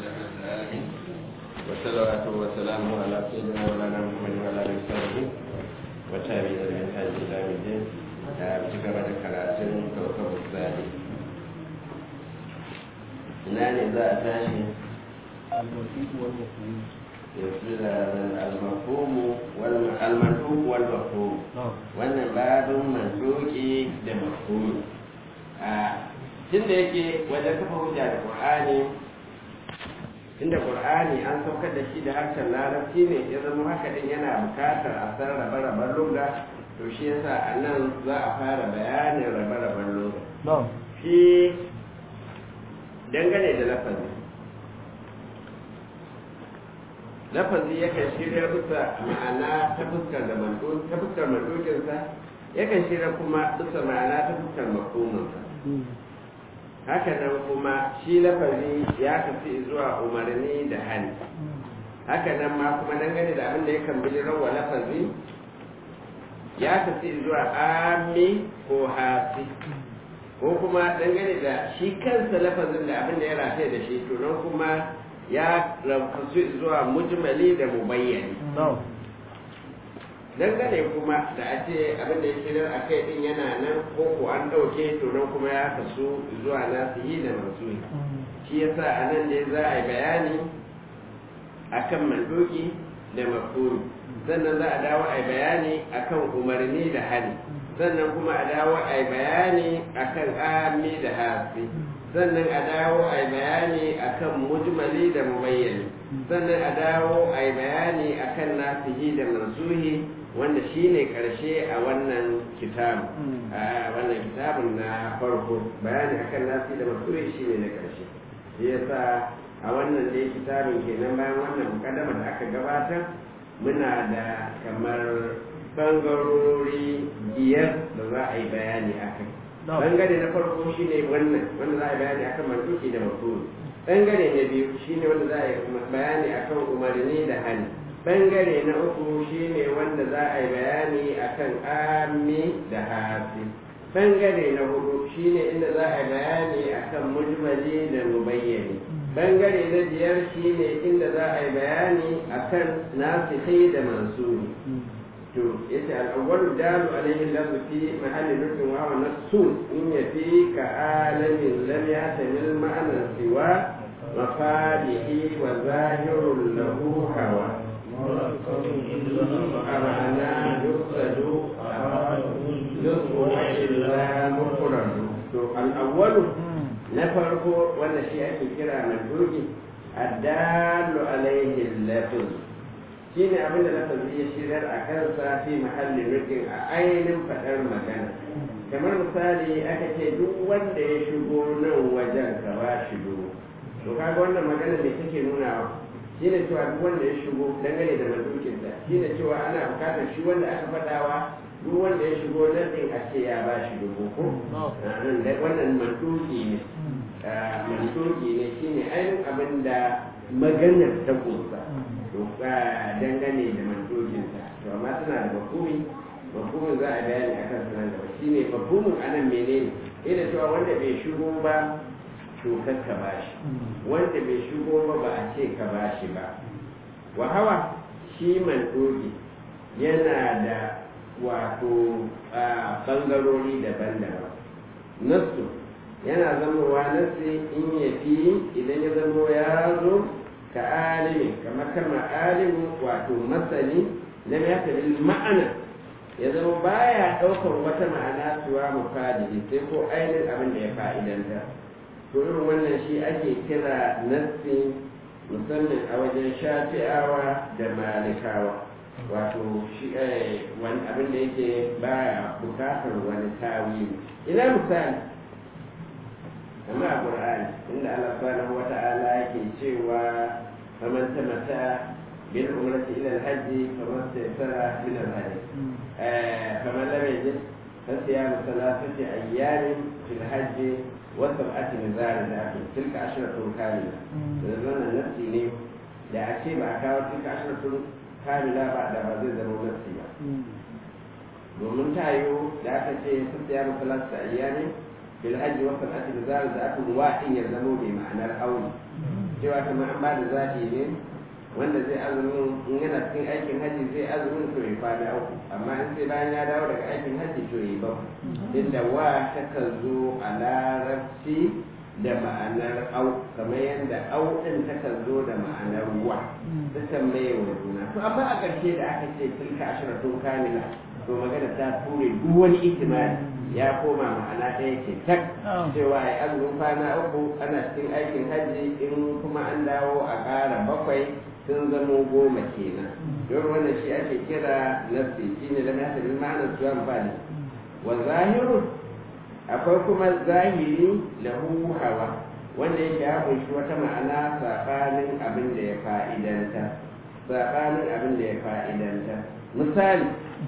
العالمين والصلوات والسلام على سيدنا مولانا محمد وعلى اله وصحبه وتابعين من هذه الى يوم الدين بكما ذكرتم كوكب الثاني ina ne za a tashi al-mafhumu wal-mantuq wal-mafhum wannan babin mantuki da mafhumi a tunda yake wajen kafa hujja da qur'ani inda qur'ani an saukar da shi da harshen larabci ne ya zama haka din yana bukatar a san rabe-raben lugha to shi yasa a nan za a fara bayanin rabe-raben lugha shi dangane da lafazi lafazi yakan shirya bisa ma'ana ta fuskar da ta fuskar mandokinsa yakan shirya kuma bisa ma'ana ta fuskar makomansa haka nan kuma shi lafazi ya tafi zuwa umarni da hali haka nan ma kuma dangane da abin da yakan bijirar wa lafazi ya tafi zuwa ami ko hasi ko kuma dangane da shi kansa lafazin da abin da ya rataye da shi to nan kuma ya rafasu zuwa mujmali da mubayyani dangane kuma da a ce abin da ya shirar a kai din yana nan ko ko an ɗauke to nan kuma ya kasu zuwa nasihi da mansuri shi yasa a nan ne za a yi bayani akan mandoki da mafhumi sannan za a dawo a yi bayani akan umarni da hali sannan kuma a dawo a yi bayani akan ami da hasi sannan a dawo a yi bayani akan mujmali da mubayyani sannan a dawo a yi bayani akan nasihi da mansuhi wanda shi ne ƙarshe a wannan kitabun a wannan kitabun na farko bayani akan nasihi da mansuhi shi ne na ƙarshe shi yasa a wannan dai kitabun kenan bayan wannan mukaddama da aka gabatar muna da kamar bangarori biyar da za a yi bayani a kai bangare na farko shine wannan wanda za a yi bayani akan mantuki da mafhumi bangare na biyu shine wanda za a yi bayani akan umarni da hali bangare na uku shine wanda za a yi bayani akan ami da hafi bangare na hudu shine inda za a yi bayani akan mujmali da mubayyani bangare na biyar shine inda za a yi bayani akan nasihi da mansuri to yace al-awwalu dalu alayhi lafzu fi mahalli nufin wa wa nasun in yafi ka alamin lam yatamil ma'ana siwa mafadihi wa zahirul lahu hawa amana yusadu yusu illa mufradu to al-awwalu na farko wanda shi ake kira manduki addalu alayhi lafzu shi ne abin da lafazi ya shirar a kansa fi mahallin rikin a ainihin faɗar magana kamar misali aka ce duk wanda ya shigo nan wajen ka ba shi duro to kaga wannan magana mai take nunawa shi ne cewa duk wanda ya shigo dangane da mandukinsa shi ne cewa ana bukatar shi wanda aka faɗawa duk wanda ya shigo nan ɗin a ce ya ba shi dubu ko wannan manduki ne manduki ne shi ne ainihin abin da maganar ta kusa dangane da mandokinsa to amma tana da mafhumi mafhumin za a bayani a kan sunan gaba shi ne mafhumin anan menene ina cewa wanda bai shigo ba to ka ba shi wanda bai shigo ba ba a ce ka ba shi ba wa hawa shi mandoki yana da wato bangarori daban-daban nasu yana zamowa nasi in ya fi idan ya zamo ya zo ka alimi kamar kalmar alimu wato masani lam ya tabi ma'ana ya zama baya ɗaukar wata ma'ana suwa mufadi sai ko ainihin abin da ya fa'idanta to irin wannan shi ake kira nassi musamman a wajen shafi'awa da malikawa wato shi wani abin da yake baya bukatar wani tawili ina misali amma a ƙur'ani inda Allah subhanahu wa ta'ala yake cewa faman tamatta bil umrati ila al-hajj faman tayassara min al-hajj faman lam yajid fasiyamu thalathati ayyamin fil hajj wa sab'ati min zalika tilka ashratun kamila da wannan nafsi ne da a ce ba a kawo tilka ashratun kamila ba da ba zai zama nafsi ba domin tayo da aka ce fasiyamu thalathati ayyamin bil hajji wa sab'ati bizar da aka ruwa din ya zamo mai ma'anar aure cewa kamar an ba da zaɓi ne wanda zai azumin in yana cikin aikin hajji zai azumin to ya kwana uku amma in sai bayan ya dawo daga aikin hajji to ya ba inda wa takan zo a larabci da ma'anar au kamar yadda au ɗin takan zo da ma'anar wa takan mai wa juna to amma a ƙarshe da aka ce tilka ashiratun kamila to magana ta ture duk wani ihtimali ya koma ma'ana ɗaya ce tak cewa ya azumin kwana uku ana cikin aikin hajji in kuma an dawo a ƙara bakwai sun zamo goma kenan don wannan shi ake kira nafsi shi ne da mai hasabin ma'anar su amfani wa zahiru akwai kuma zahiri lahu hawa wanda yake ya kunshi wata ma'ana saɓanin abin da ya fa'idanta saɓanin abin da ya fa'idanta misali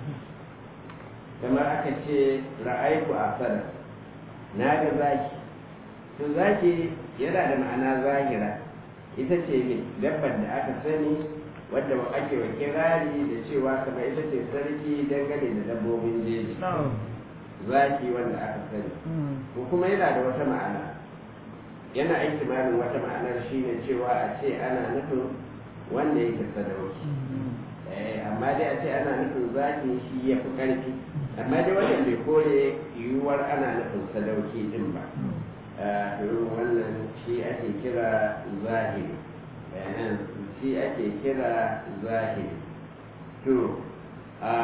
kamar aka ce ra'aiku a sana na ga zaki to zaki yana da ma'ana zahira ita ce ne dabbar da aka sani wadda ake wa kirari da cewa kamar ita ce sarki dangane da dabbobin jeji zaki wanda aka sani ko kuma yana da wata ma'ana yana ihtimalin wata ma'anar shine cewa a ce ana nufin wanda yake sadauki amma dai a ce ana nufin zaki shi ya fi ƙarfi amma dai wannan bai kore yiwuwar ana nufin sadauki din ba irin wannan shi ake kira zahiri shi ake kira zahiri to a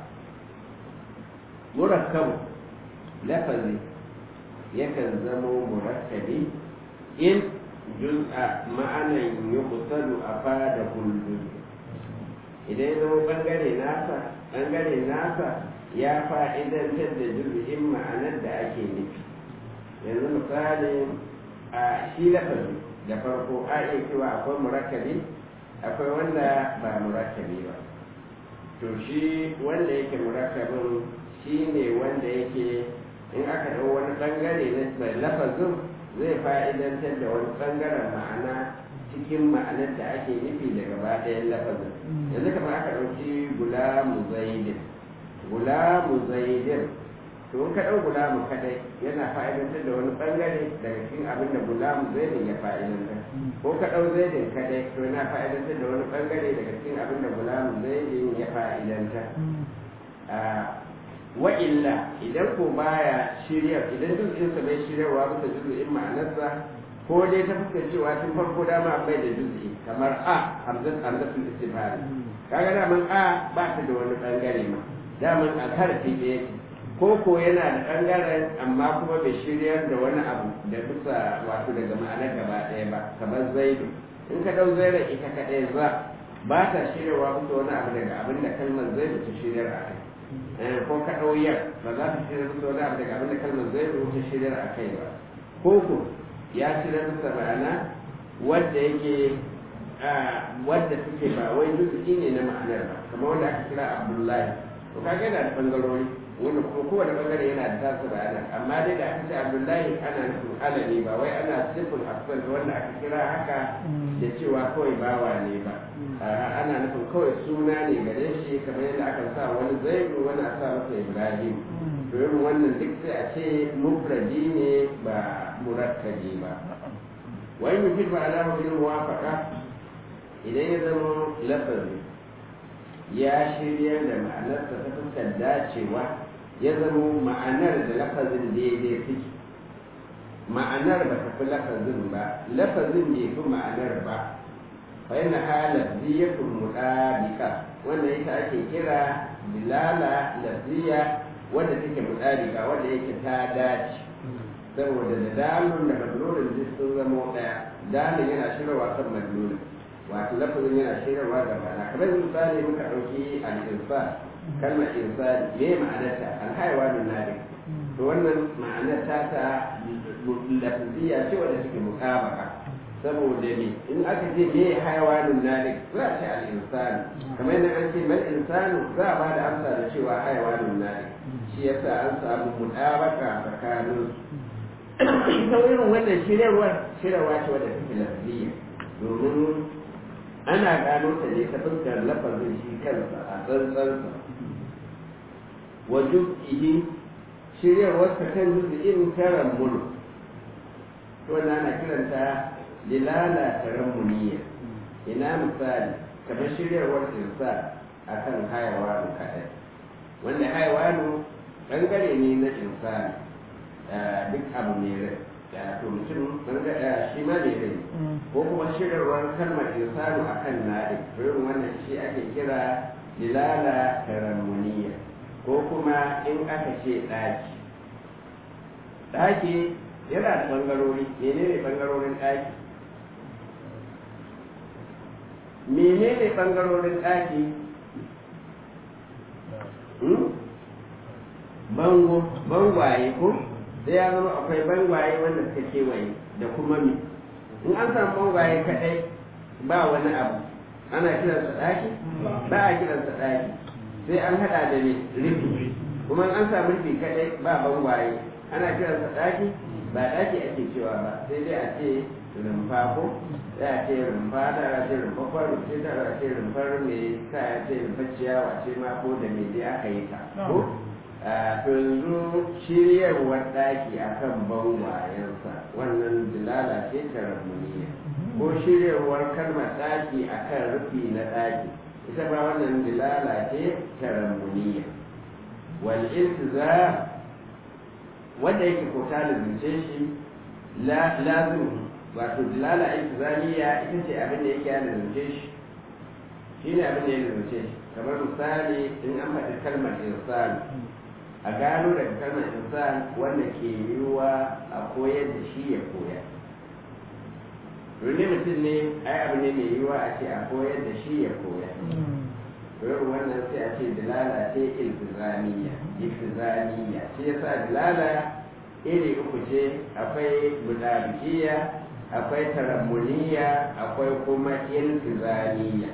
murakkabu lafazi yakan zamo murakkabi in juz'a ma'anan yuqtalu afada kullu idan ya zama bangare nasa bangare nasa ya fa'idantar da juz'in ma'anar da ake nufi yanzu misali a shi lafazi da farko a iya cewa akwai murakkabi akwai wanda ba murakkabi ba to shi wanda yake murakkabin shi ne wanda yake in aka ɗau wani ɓangare na lafazin zai fa'idantar da wani ɓangaren ma'ana cikin ma'anar da ake nufi da gaba ɗayan lafazin yanzu kamar aka ɗauki gulamu zaidin gulamu zaidin to in ka ɗau gulamu kadai yana fa'idantar da wani ɓangare daga cikin abin da gulamu zaidin ya fa'idantar ko ka ɗau zaidin kadai to yana fa'idantar da wani ɓangare daga cikin abin da gulamu zaidin ya fa'idantar wa illa idan ko baya shirya idan juz'insa bai shiryarwa bisa juz'in ma'anarsa ko dai ta fuskar cewa tun farko dama bai da juz'i kamar a hamzat hamzatul istifham kaga daman a ba ta da wani bangare ma daman a karfi da yake ko ko yana da bangaren amma kuma bai shiryar da wani abu da bisa wato daga ma'anar gaba ɗaya ba kamar zaidu in ka dau zaira ita kaɗai za ba ta shiryarwa bisa wani abu daga abin da kalmar zaidu ta shiryar a kai ko ka ɗauyar ba za ta shiryar bisa wani abu daga abin da kalmar zaidu ta shiryar a kai ba ko ko ya shiryar bisa ma'ana wadda yake wadda suke ba wai juzu'i ne na ma'anar ba kamar wanda aka kira abdullahi to kaga yana da bangarori wanda kuma kowane bangare yana da tasa bayanan amma dai da aka ce abdullahi ana nufin alami ba wai ana sifin asfal wanda aka kira haka da cewa kawai bawa ne ba ana nufin kawai suna ne gare shi kamar yadda aka sa wani zaidu wani a sa masa ibrahim to irin wannan duk sai a ce mufradi ne ba murakkabi ba wani mutum ba alama bil muwafaqa idan ya zama lafazi ya shirya da ma'anarsa ta fuskar dacewa ya zama ma'anar da lafazin daidai suke ma'anar ba ta fi lafazin ba lafazin bai fi ma'anar ba fa yana halar ziyatun muɗabika wanda ita ake kira bilala lafiya wadda take muɗabika wadda yake ta dace saboda da dalun da madlulin duk sun zama ɗaya dalin yana shirarwa kan madlulin wato lafazin yana shirarwa da bana kamar misali muka ɗauki al-insan kalmar insan me ma'anarta al-haiwanun nadi to wannan ma'anar ta ta lafziya ce wadda take mutabaka saboda ne in aka ce me haiwanun nadi za a ce al-insan kamar yadda an ce mal insanu za a ba da amsa da cewa haiwanun nadi shi yasa an samu mutabaka tsakanin ta irin wannan shirarwar shirarwa ce wadda take lafziya domin ana gano ta ne ta fuskar lafazin shi kansa a tsantsansa wa juz'ihi shiryarwar ta kan juz'in karan mulu to wannan ana kiranta dilala tarammuniya ina misali kamar shiryarwar insa akan hayawanu kaɗai wanda hayawanu ɓangare ne na insani duk abu ne rai da to mutum shi ma ne rai ko kuma shiryarwar kalmar insanu akan na'i irin wannan shi ake kira dilala tarammuniya ko kuma in aka ce ɗaki ɗaki yana da ɓangarori menene ɓangarorin ɗaki menene ɓangarorin ɗaki bango bangwaye ko sai ya zama akwai bangwaye wanda suka kewaye da kuma mi in an samu bangwaye kaɗai ba wani abu ana kiransa ɗaki ba a kiransa ɗaki sai an haɗa da ne rufi kuma an samu rufi kaɗai ba bangwaye ana kiransa ɗaki ba ɗaki ake cewa ba sai dai a ce rumfa ko sai a ce rumfa da a ce rumfa kwaro sai da a ce rumfar mai sa ya ce rumfa ciyawa ce ma ko da mai dai aka yi ta ko to yanzu shiryarwar ɗaki a kan bangwayensa wannan dilala ce ta ramuniya ko shiryarwar kalmar ɗaki a kan rufi na ɗaki ita ba wannan dilala ce ta ramuniya wal iltiza wanda yake ko ta lizince shi lazim wato dilala iltizamiya ita ce abin da yake ya lizince shi shi ne abin da ya lizince shi kamar misali in an faɗi kalmar insani a gano daga kalmar insan wanda ke yiwuwa a koyar da shi ya koya domin mutum ne ai abu ne mai yiwuwa a ce a koyar da shi ya koya domin wannan sai a ce dilala ce iltizamiya iltizamiya shi yasa dilala iri uku ce akwai mudabikiya akwai tarammuniya akwai kuma iltizamiya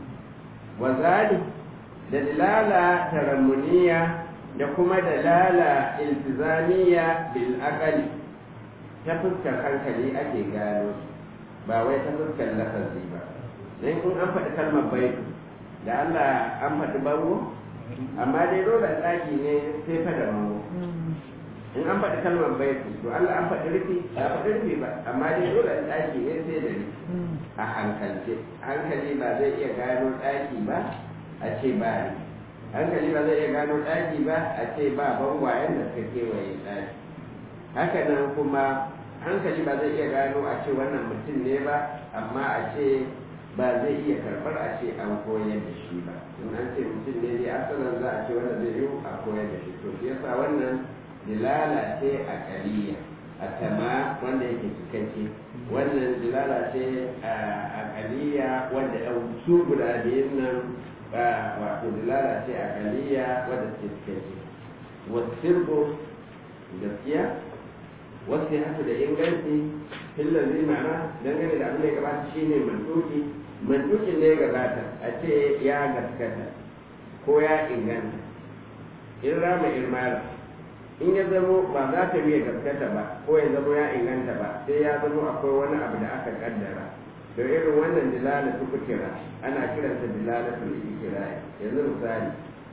wazali da dilala tarammuniya da kuma dalala iltizamiya bil aqali ta fuskar hankali ake gano ba wai ta fuskar lafazi ba dan in an faɗi kalmar baitu da Allah an faɗi bango amma dai dole tsaki ne sai fa da bango in an faɗi kalmar baitu to Allah an faɗi rufi ba faɗi rufi ba amma dai dole tsaki ne sai da rufi a hankalce hankali ba zai iya gano tsaki ba a ce ba rufi hankali ba zai iya gano ɗaki ba a ce ba bangwayen da suka kewaye ɗaki haka nan kuma hankali ba zai iya gano a ce wannan mutum ne ba amma a ce ba zai iya karɓar a ce an koyar da shi ba in an ce mutum ne dai asalin za a ce wanda zai yi a koyar da shi to shi yasa wannan dilala ce a kaliya a tama wanda yake cikakke wannan dilala ce a kaliya wanda su guda biyun nan wato dilala ce a kaliya wadda ce cikakke wasirgo gaskiya wasu haka da inganci hillar zai ma'ana dangane da abin da ya gabata shi ne mantuki mantukin da ya gabata a ce ya gaskata ko ya inganta in rama irmara in ya zamo ba za ta biya gaskata ba ko ya zamo ya inganta ba sai ya zamo akwai wani abu da aka kaddara da irin wannan dilala su kira ana kiransa dilala su ikira yanzu misali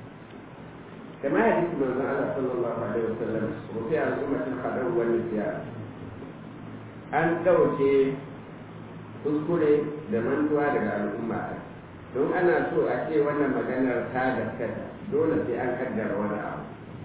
kamar hadisi manzon Allah sallallahu alaihi wasallam rufi al'ummatin qadar wal nisyan an dauke kuskure da mantuwa daga al'umma don ana so a ce wannan maganar ta gaskata dole sai an kaddara wani abu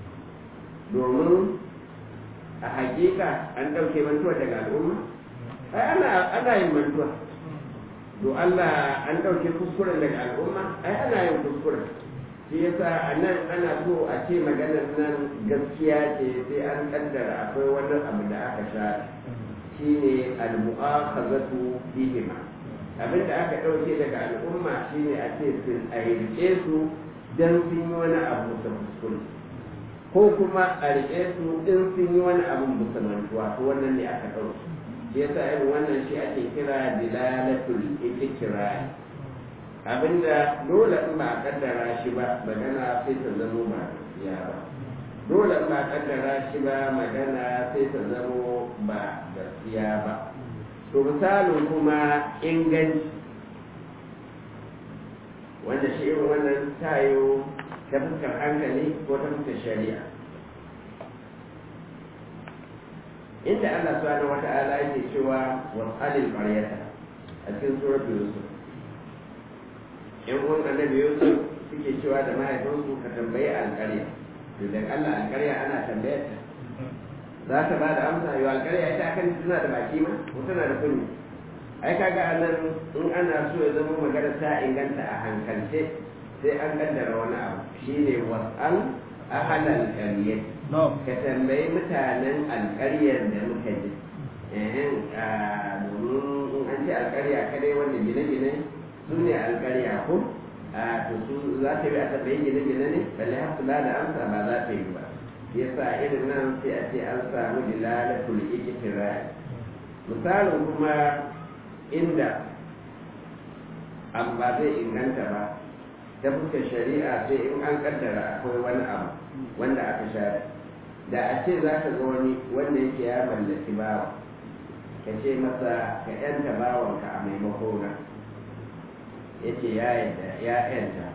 domin a hakika an dauke mantuwa daga al'umma ai ana ana yin mantuwa to Allah an ɗauke kuskuren daga al'umma ai ana yin kuskuren shi yasa a nan ana so a ce maganar nan gaskiya ce sai an kaddara akwai wani abu da aka sha shi ne al-mu'akhazatu bihima abin da aka ɗauke daga al'umma shi ne a ce sun a rike su dan sun yi wani abu da kuskure ko kuma a rike su in sun yi wani abu musammantuwa to wannan ne aka ɗauke shi yasa irin wannan shi ake kira dilalatul ikrar abinda dole in ba a kaddara shi ba magana sai ta zamo ba gaskiya ba dole in ba a kaddara shi ba magana sai ta zamo ba gaskiya ba to misalin kuma inganci wanda shi irin wannan tayo ta fuskar hankali ko ta fuskar shari'a inda Allah subhanahu wata'ala yake cewa wasalil qaryata a cikin suratul yusuf yan uwan annabi yusuf suke cewa da mahaifinsu ka tambayi alƙarya to dan Allah alƙarya ana tambayar ta za ta ba da amsa yau alƙarya ita akan tana da baki ma ko tana da kunni ai kaga anan in ana so ya zama magana ta inganta a hankalce sai an kaddara wani abu shine wasal ahalal qaryah ka tambayi mutanen alƙaryar da muka ji domin in an ce alƙarya kadai wanda gine-gine su ne alƙarya ko a to su za ta yi a tambayi gine-gine ne balle har kula da amsa ba za ta yi ba yasa irin nan sai a ce an samu dilalatul iktirai misalin kuma inda an ba zai inganta ba ta fuskar shari'a sai in an kaddara akwai wani abu wanda aka share da a ce za ka ga wani wanda yake ya mallaki bawa ka ce masa ka yanta bawanka a maimako na ya ce ya yadda ya yanta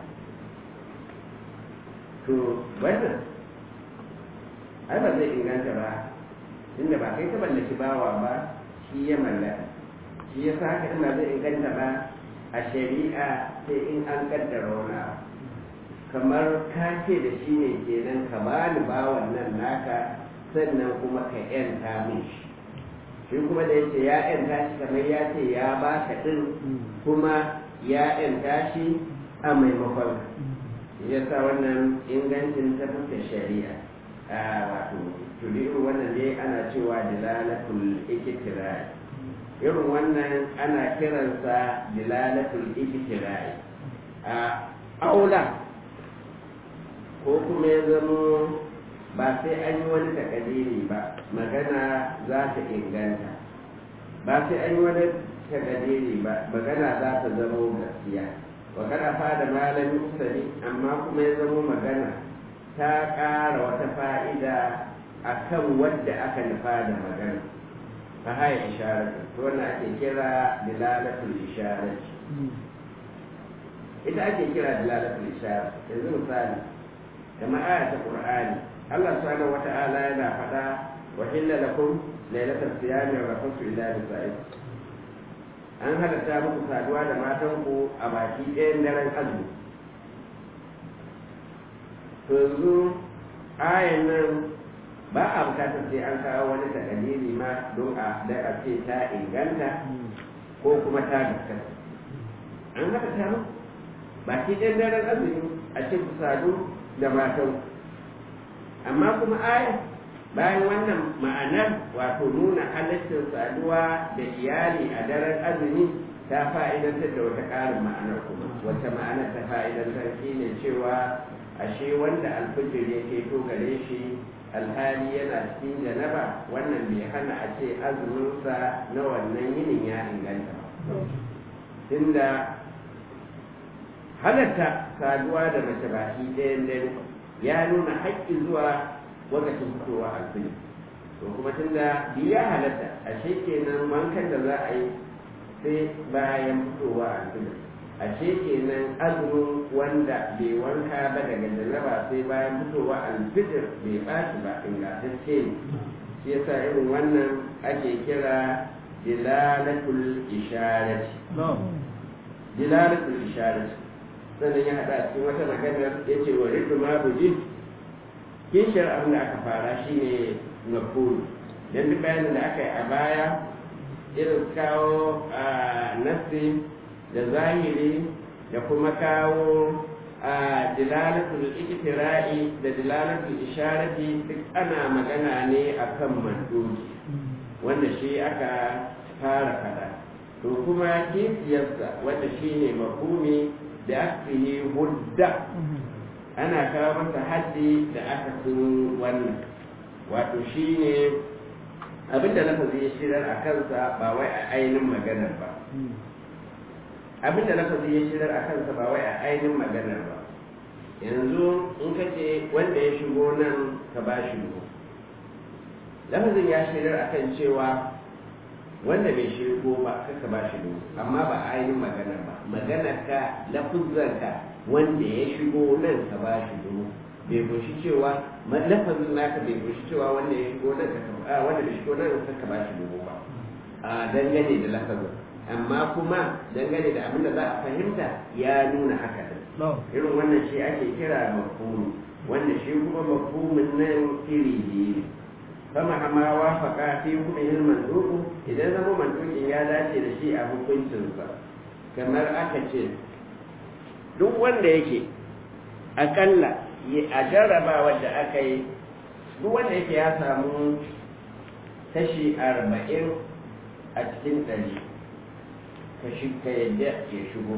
to wannan ai ba zai inganta ba inda ba kai ta mallaki bawa ba shi ya mallaka shi ya sa haka ina zai inganta ba a shari'a sai in an kaddara wani abu kamar ka ce da shi ne kenan ka ba ni bawan nan naka sannan kuma ka yanta min shi shi kuma da yace ya yanta shi kamar ya ce ya ba ka din kuma ya yanta shi a maimakon ya sa wannan ingancin ta fuska shari'a a wato tudiru wannan dai ana cewa dilalatul iktirai irin wannan ana kiransa dilalatul iktirai a aula ko kuma ya zamo ba sai an yi wani takadiri ba magana za ta inganta ba sai an yi wani takadiri ba magana za ta zamo gaskiya magana fada malamin sani amma kuma ya zamo magana ta ƙara wata fa'ida a kan wadda aka nufa da magana ta haya isharatu to wannan ake kira dilalatul isharati ita ake kira dilalatul isharati yanzu misali kama aya ta qur'ani Allah subhanahu wata'ala yana faɗa wa hilla lakum lailatul siyami wa rafasu ila nisaikum an halatta muku saduwa da matan ku a baki ɗayan daren azumi to yanzu ayan nan ba a bukatar sai an kawo wani takadiri ma don a da a ce ta inganta ko kuma ta gaskata an halatta muku baki ɗayan daren azumi a ce ku sadu da matan amma kuma aya bayan wannan ma'anar wato nuna halittar saduwa da iyali a daren azumi ta fa'idantar da wata ƙarin ma'anar kuma wata ma'anar ta fa'idantar shi ne cewa ashe wanda alfijir ya keto gare shi alhali yana cikin janaba wannan bai hana a ce azuminsa na wannan yinin ya inganta tunda halatta saduwa da mace baki ɗayan dare ya nuna haƙƙi zuwa lokacin fitowa alfini to kuma tunda biya halatta a kenan wankan da za a yi sai bayan fitowa alfini a kenan azumin wanda bai wanka ba daga jaraba sai bayan fitowa alfijir bai ɓaci ba ingantacce ne shi yasa irin wannan ake kira dilalatul isharati dilalatul isharati sannan ya haɗa cikin wata maganar ya ce wa rikin mabuji kishiyar abin da aka fara shi ne mafulu don duk bayanin da aka yi a baya irin kawo a nasi da zahiri da kuma kawo a dilalatul ikitira'i da dilalatul isharati duk ana magana ne akan mandoji wanda shi aka fara fada to kuma kifiyarsa wanda shi ne mafumi da aksihi hudda ana kawo masa haddi da aka sun wannan wato shi ne abinda lafazi ya shirar a kansa ba wai a ainihin maganar ba abinda lafazi ya shirar a kansa ba wai a ainihin maganar ba yanzu in ka ce wanda ya shigo nan ka ba shi lafazin ya shirar a kan cewa wanda bai shigo ba kaka ba shi dogo amma ba ainihin magana ba maganar ka lafuzar ka wanda ya shigo nan ka ba shi dogo bai kunshi cewa lafazin naka bai kunshi cewa wanda ya shigo nan ka wanda da shigo nan ka ba shi dubu ba a dangane da lafazin amma kuma dangane da abin da za a fahimta ya nuna haka din irin wannan shi ake kira mafhumi wanda shi kuma mafhumin nan iri biyu fama hama wafaka fi hukumin manduku idan zama mandukin ya dace da shi a hukuncinsa kamar aka ce duk wanda yake akalla a jarrabawar da aka yi duk wanda yake ya samu kashi arba'in a cikin ɗari kashi ka yadda ya shigo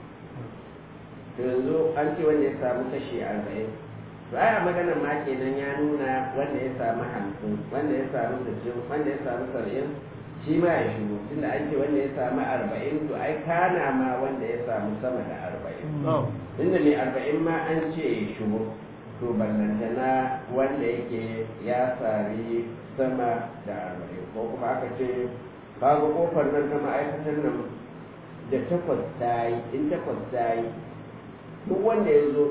to yanzu an ce wanda ya samu kashi arba'in to ai a maganar ma kenan ya nuna wanda ya samu hamsin wanda ya samu sittin wanda ya samu saba'in shi ma ya shigo tunda an ce wanda ya samu arba'in to ai kana ma wanda ya samu sama da arba'in inda mai arba'in ma an ce ya shigo to ballantana wanda yake ya sari sama da arba'in ko kuma aka ce kaga kofar nan ta ma'aikatar nan da takwas ta yi in takwas ta yi duk wanda ya zo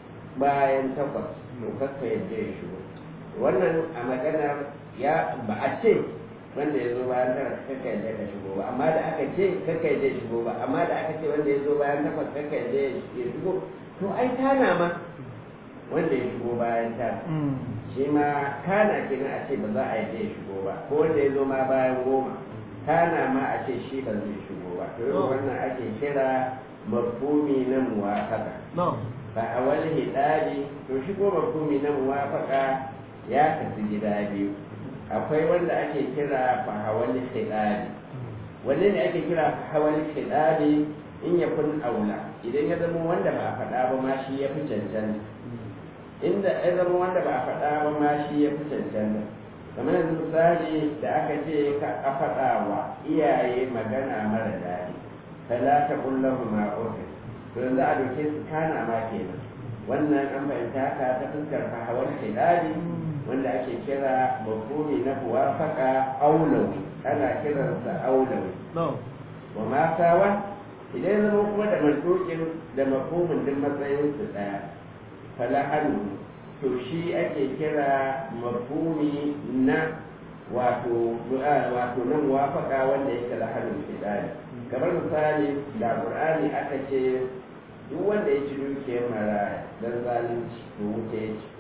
bayan takwas to kakka yadda ya shigo wannan a maganar ya ba a ce wanda ya zo bayan tara kakka yadda ka shigo ba amma da aka ce kakka yadda ya shigo ba amma da aka ce wanda ya zo bayan takwas kakka yadda ya shigo to ai tana ma wanda ya shigo bayan tara shi ma kana kenan a ce ba za a yadda ya shigo ba ko wanda ya zo ma bayan goma kana ma a ce shi ba zai shigo ba to irin wannan ake kira mafhumi na muwafaka fa a wani hidari to shigo mafhumi na muwafaka ya kasu gida biyu akwai wanda ake kira fa hawali hidari wanne ne ake kira fa hawali hidari in ya kun aula idan ya zama wanda ba a faɗa ba ma shi ya fi cancanta inda ya zama wanda ba a faɗa ba ma shi ya fi cancanta kamar yanzu misali da aka ce ka a faɗa wa iyaye magana mara daɗi fala ta kullahu ma ofis to yanzu a doke su kana ma kenan wannan an fahimta ka ta fuskar fahawar shidari wanda ake kira mafhumi na muwafaqa aulawi ana kiransa aulawi wa ma sawa idan zama kuma da mantokin da mafhumin duk matsayin su daya fala hannu to shi ake kira mafhumi na wato wato na muwafaka wanda yake da hannun shidari kamar misali da qur'ani aka ce duk wanda ya ci dukiyar maraya don zalunci to wuce ya ci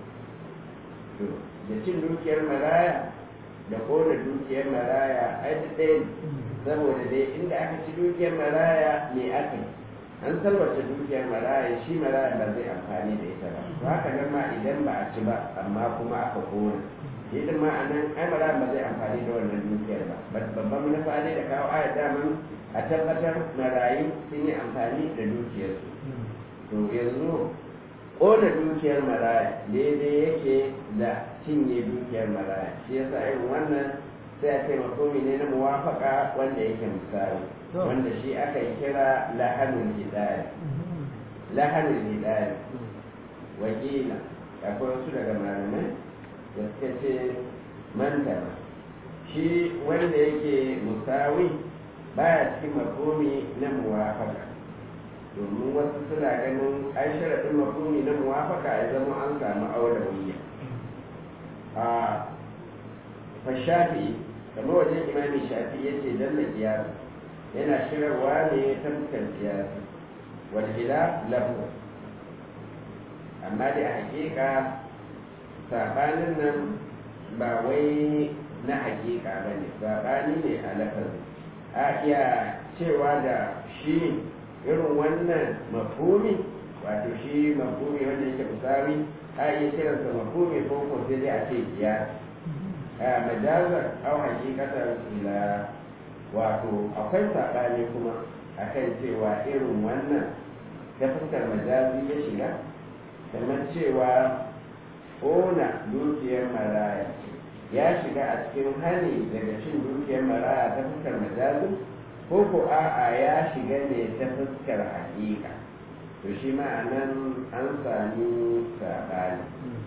to da cin dukiyar maraya da kona dukiyar maraya ai da ɗaya saboda dai inda aka ci dukiyar maraya me aka yi an salwata dukiyar maraya shi maraya ba zai amfani da ita ba to haka nan ma idan ba a ci ba amma kuma aka kona idan ma a nan ai maraya ba zai amfani da wannan dukiyar ba babban manufa ne da kawo ayat daman a tabbatar marayu sun yi amfani da dukiyarsu to yanzu ƙona dukiyar maraya daidai yake da cinye dukiyar maraya shi yasa irin wannan sai a taimako ne na muwafaka wanda yake misali wanda shi aka yi kira lahanul hidaya lahanul hidaya wakila akwai wasu daga malamai da suka ce mantana shi wanda yake musawi baya cikin makomi na muwafaka domin wasu suna ganin an sharaɗin makomi na muwafaka ya zama an samu aulawiyya a fashafi kamar wajen imamin shafi ya ce dalla kiyasi yana shirarwa ne ta fuskar kiyasi walhila lafu amma da hakika sabanin nan ba wai na hakika ba ne sabani ne a lafazi a iya cewa da shi irin wannan mafumi wato shi mafumi wanda yake musawi a iya kiransa mafumi ko ko sai dai a ce kiyasi a majazar au hakikatar ila wato akwai saɓani kuma akan cewa irin wannan ta fuskar majazi ya shiga kamar cewa ƙona dukiyar maraya ya shiga a cikin hani daga cin dukiyar maraya ta fuskar majazi ko ko a'a ya shiga ne ta fuskar hakika to shi ma a nan an sami saɓani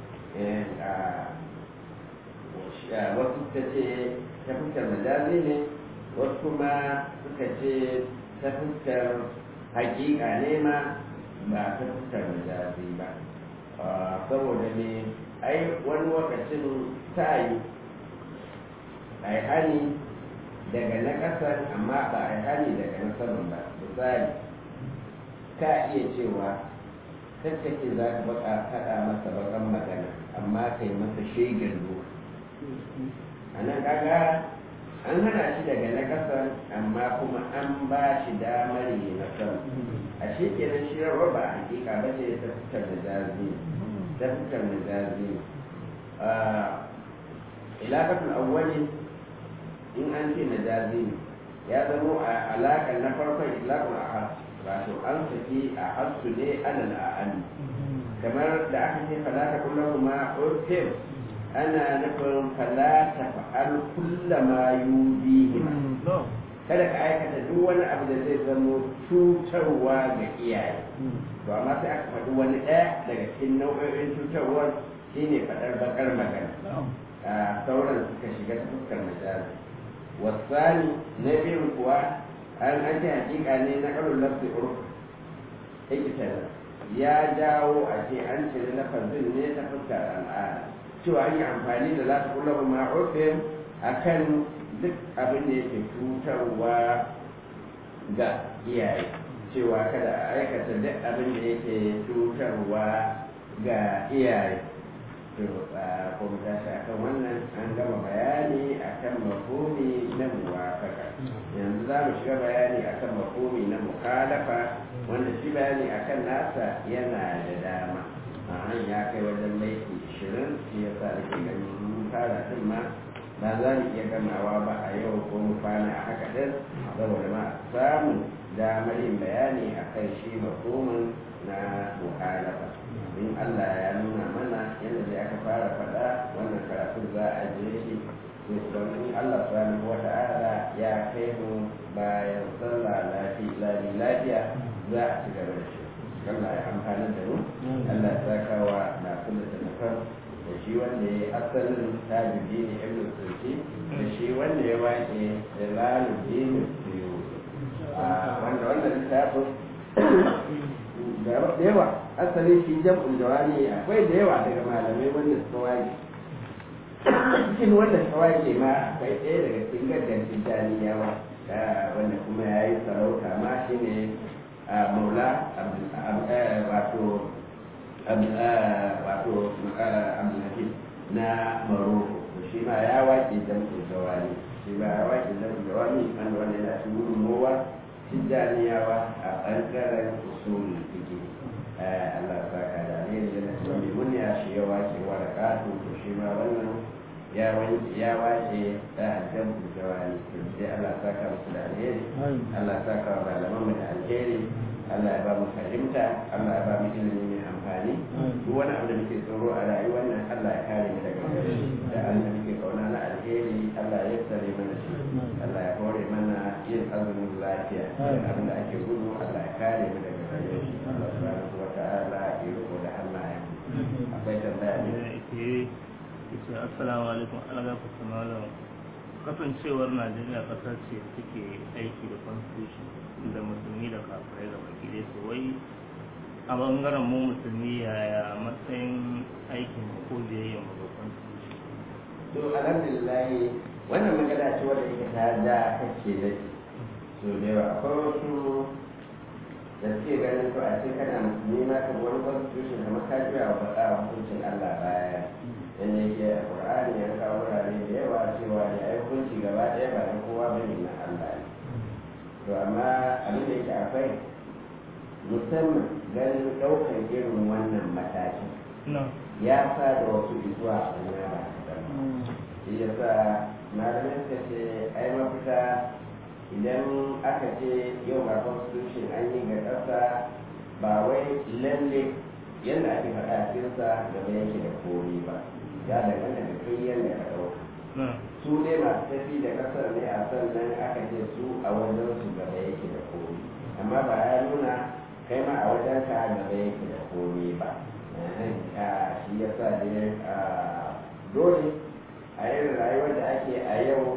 wasu ta ce ta fuskar majazi ne wasu kuma suka ce ta fuskar hakika ne ma ba ta fuskar majazi ba saboda ne ai wani lokacin ta yi a yi hani daga na ƙasar amma ba a yi hani daga na saman ba misali ka iya cewa kakkake za ka baka faɗa masa bakan magana amma ka yi masa shegen ruwa a nan kaga an hana shi daga na ƙasar amma kuma an ba shi damar yi na sama a shi kenan shi rawar ba a hakika ba ce ta fitar da jazi ta fitar da jazi ilakatul awwali in an ce na jazi ya zamo a alaƙar na farkon ilakul a wato an saki a hasu ne alal a'ani kamar da aka ce fala ta kullum ma urfin ana nufin fala ta fa'al kullama yudihima kada ka aikata duk wani abu da zai zamo cutarwa ga iyaye to amma sai aka faɗi wani ɗaya daga cikin nau'o'in cutarwar shine faɗar bakar magana a sauran suka shiga ta fuskar majazi wasani na biyun kuwa an ake hakika ne na ƙarun lafi urf ikitar ya jawo a ce an ce na lafazin ne ta fuskar al'ada cewa an yi amfani da za ta kula ma urfin akan duk abin da yake cutarwa ga iyaye cewa kada a aikata duk abin da yake cutarwa ga iyaye to ko mu tashi akan wannan an gama bayani akan mafhumi na muwafaka yanzu za mu shiga bayani akan mafhumi na mukhalafa wanda shi bayani akan nasa yana da dama a ya kai wajen laifi ishirin shi yasa nake ganin mun fara din ma ba za mu iya gamawa ba a yau ko mu kwana a haka ɗin saboda ma samun damar yin bayani a kan shi makomin na muhalafa in Allah ya nuna mana yadda da aka fara faɗa wannan karatun za a je shi don in Allah subhanahu wa ta'ala ya kai mu bayan sallah lafiya lafiya za a ci gaba da shi Allah ya amfani da mu Allah ya saka wa na kullu da da shi wanda ya asalin tabibi ne ibn sulki da shi wanda ya waƙe da lalubin siyo wanda wanda littafin da yawa asalin shi jam'ul jawani akwai da yawa daga malamai wanda suka waƙe cikin wanda suka waƙe ma akwai ɗaya daga cikin gaddancin taniyawa wanda kuma ya yi sarauta ma shi ne maula wato wato abdulhakim na maroko shi ma ya waƙe jam'ul jawani shi ma ya waƙe jam'ul jawani wanda wanda yana cikin gudunmowa tijjaniyawa a ɓangaren usulun fiki Allah sa ka da ne da na cikin limun ya shi ya waƙe wa da ƙato to shi ma wannan ya wanke ya waƙe da jam'ul jawani to sai Allah sa ka musu da alheri Allah sa ka wa malaman mu da alheri Allah ya ba mu fahimta Allah ya ba mu ilimi mai amfani duk wani abu da muke tsoro a rayuwar nan Allah ya kare mu daga gare shi da Allah muke kauna na alheri Allah ya tsare mana shi Allah ya hore mana yin azumin lafiya abin da ake gudu Allah ya kare mu daga gare shi Allah subhanahu wa ta'ala ya riko da hannayen akwai tambaya ne yace assalamu alaikum Allah ku samala kasancewar Najeriya kasar ce take aiki da constitution da musulmi da kafirai da baki dai to wai a bangaren mu musulmi yaya matsayin aikin ko biyayyen mu ga constitution to alhamdulillah wannan magana ce wadda ita ta da kake da so da yawa akwai wasu da suke ganin to a ce kana musulmi ma ka wani constitution kamar ka juya wa faɗa hukuncin Allah baya dan yake a Qur'ani ya kawo wurare da yawa cewa ya yi hukunci gaba ɗaya ba na kowa bane na Allah ne to amma abin da yake akwai musamman ganin ɗaukar irin wannan matakin ya sa da wasu zuwa a duniya ba kaɗan shi ya sa malamai suka ce ai mafita idan aka ce yau ga constitution an yi ga ƙasa ba wai lalle yadda ake faɗa a cikinsa gaba yake da kori ba ya danganta da kai yadda ka ɗauka su dai masu tafi da ƙasar ne a sannan aka ce su a wajen su gaba yake da kori amma ba ya nuna kai ma a wajen ka gaba yake da kori ba shi ya sa dai dole a irin rayuwar da ake a yau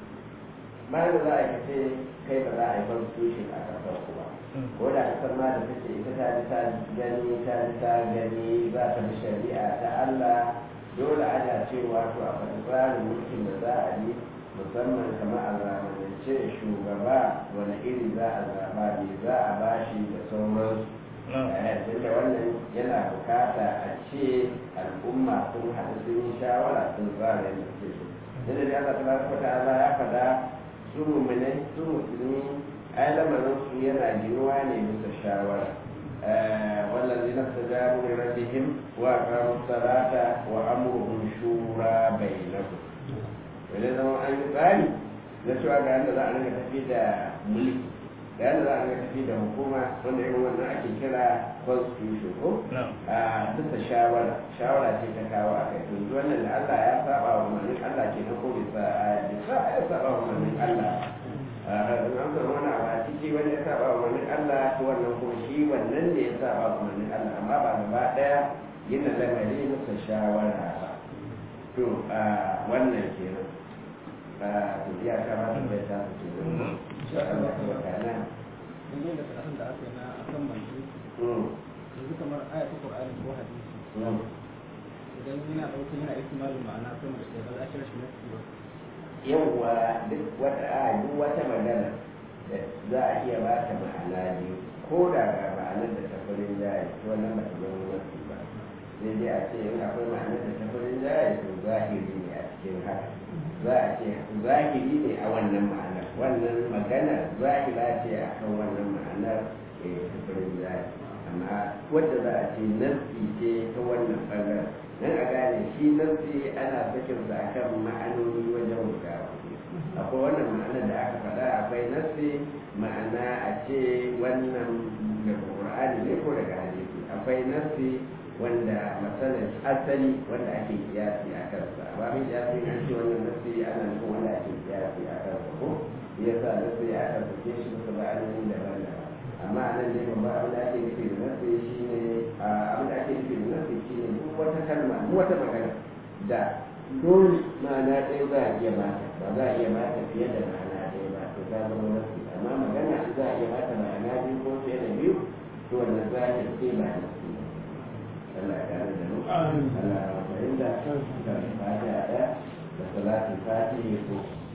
ba da za a kace kai ba za a yi constitution a kasar ku ba ko da kasar ma da take ita ta ji ta gani ta ji ta gani za ta bi shari'a ta Allah dole ana cewa to a faɗi tsarin mulkin da za a yi musamman kamar a zamanance shugaba wani iri za a zaba ne za a bashi da sauransu tunda wannan yana bukata a ce al'umma sun haɗu sun yi shawara sun tsara yadda suke so yadda da Allah tabaraka wa ta'ala ya faɗa su mu'minai su musulmi ai lamarin su yana ginuwa ne bisa shawara والذين استجابوا لربهم وأقاموا الصلاة وأمرهم شورى بينهم ولذا أن يقال نسوى بأن ذا أنك تفيد ملك da yadda za a ga tafi da hukuma wanda irin wannan ake kira constitution ko a bisa shawara shawara ce ta kawo a kai yanzu wannan da Allah ya saba wa umarnin Allah ke ko bisa bisa ya saba wa umarnin Allah an san wani abu a ciki wani ya saba wa umarnin Allah to wannan ko shi wannan ne ya saba wa umarnin Allah amma ba gaba daya yin lamari bisa shawara ba to wannan kenan to ya kamata bai ta su ce insha Allah ta wakana dangane da karatun da aka yi na akan manzo yanzu kamar aya ta Qur'ani ko hadisi idan yana ɗaukar yana ihtimalin ma'ana sama da ɗaya ba za a kira shi nasi ba yawwa duk wata a duk wata magana da za a iya ba ta ma'ana biyu ko da ga ma'anar da ta farin jaye to wannan ba ta zama nasi ba sai dai a ce in akwai ma'anar da ta farin jaye to zahiri ne a cikin haka za a ce zahiri ne a wannan ma'anar wannan magana zahira ce a kan wannan ma'anar tufurin zai amma wadda za a ce nasi ce ta wannan ɓangaren don a gane shi nasi ana sakin sa akan ma'anoni wajen guda akwai wannan ma'anar da aka faɗa akwai nasi ma'ana a ce wannan daga ƙur'ani ne ko daga hadisi akwai nasi wanda matsalar asali wanda ake kiyasi a kansa ba mai kiyasi an ce wannan nasi ana nufin wanda ake kiyasi a kansa ko ya sa nasi ya aka fice shi bisa ba'anonin daban daban amma a nan dai babban abin da ake nufi da nasi shi ne abin da ake nufi da nasi shi ne duk wata kalma duk wata magana da dole ma'ana ɗaya za a iya mata ba za a iya mata fiye da ma'ana ɗaya ba to ta zama nasi amma magana za a iya mata ma'ana biyu ko fiye da biyu to wannan za a ce ba nasi Allah ya kare da mu Allah ya fahimta da fatiha da salatin fatiha ko